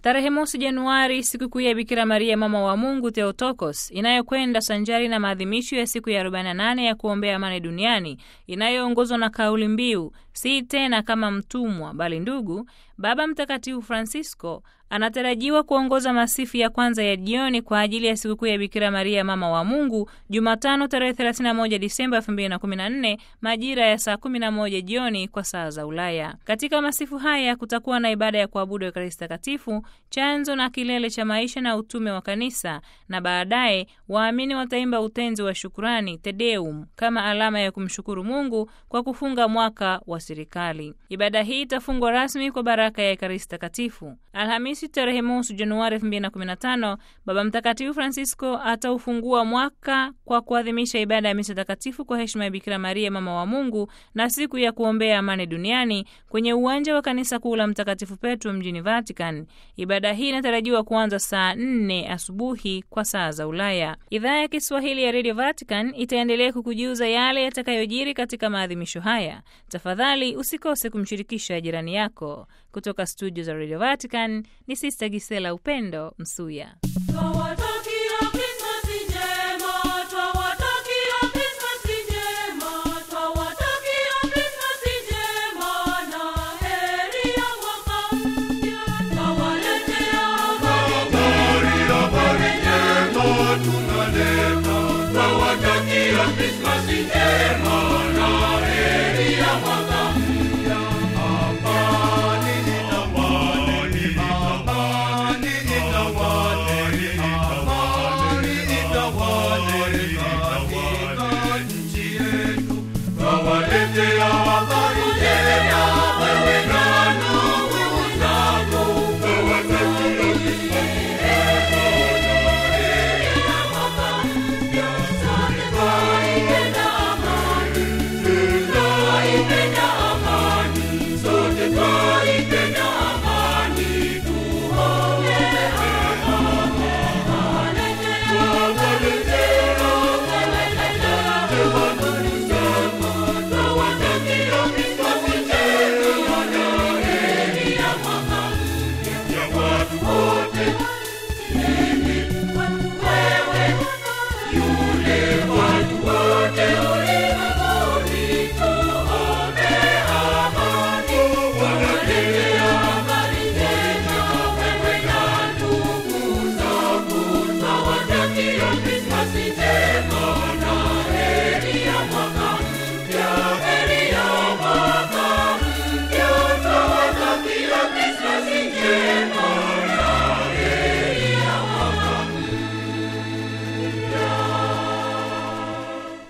Tarehe mosi Januari, sikukuu ya Bikira Maria mama wa Mungu Theotokos, inayokwenda sanjari na maadhimisho ya siku ya 48 ya kuombea amani duniani inayoongozwa na kauli mbiu si tena kama mtumwa bali ndugu. Baba Mtakatifu Francisco anatarajiwa kuongoza masifu ya kwanza ya jioni kwa ajili ya sikukuu ya Bikira Maria mama wa Mungu Jumatano tarehe 31 Disemba 2014 majira ya saa 11 jioni kwa saa za Ulaya. Katika masifu haya kutakuwa na ibada ya kuabudu Ekaristi Takatifu, chanzo na kilele cha maisha na utume wa Kanisa, na baadaye waamini wataimba utenzi wa shukurani Te Deum kama alama ya kumshukuru Mungu kwa kufunga mwaka wa serikali. Ibada hii itafungwa rasmi kwa baraka ya Ekaristi Takatifu. Alhamisi tarehe mosi Januari 2015 Baba Mtakatifu Francisco ataufungua mwaka kwa kuadhimisha ibada ya misa takatifu kwa heshima ya Bikira Maria mama wa Mungu na siku ya kuombea amani duniani kwenye uwanja wa kanisa kuu la Mtakatifu Petro mjini Vatican. Ibada hii inatarajiwa kuanza saa 4 asubuhi kwa saa za Ulaya. Idhaa ya Kiswahili ya Radio Vatican itaendelea kukujuza yale yatakayojiri katika maadhimisho haya. Tafadhali usikose kumshirikisha jirani yako. Kutoka studio za Radio Vatican ni Sister Gisela Upendo Msuya. Christmas Day.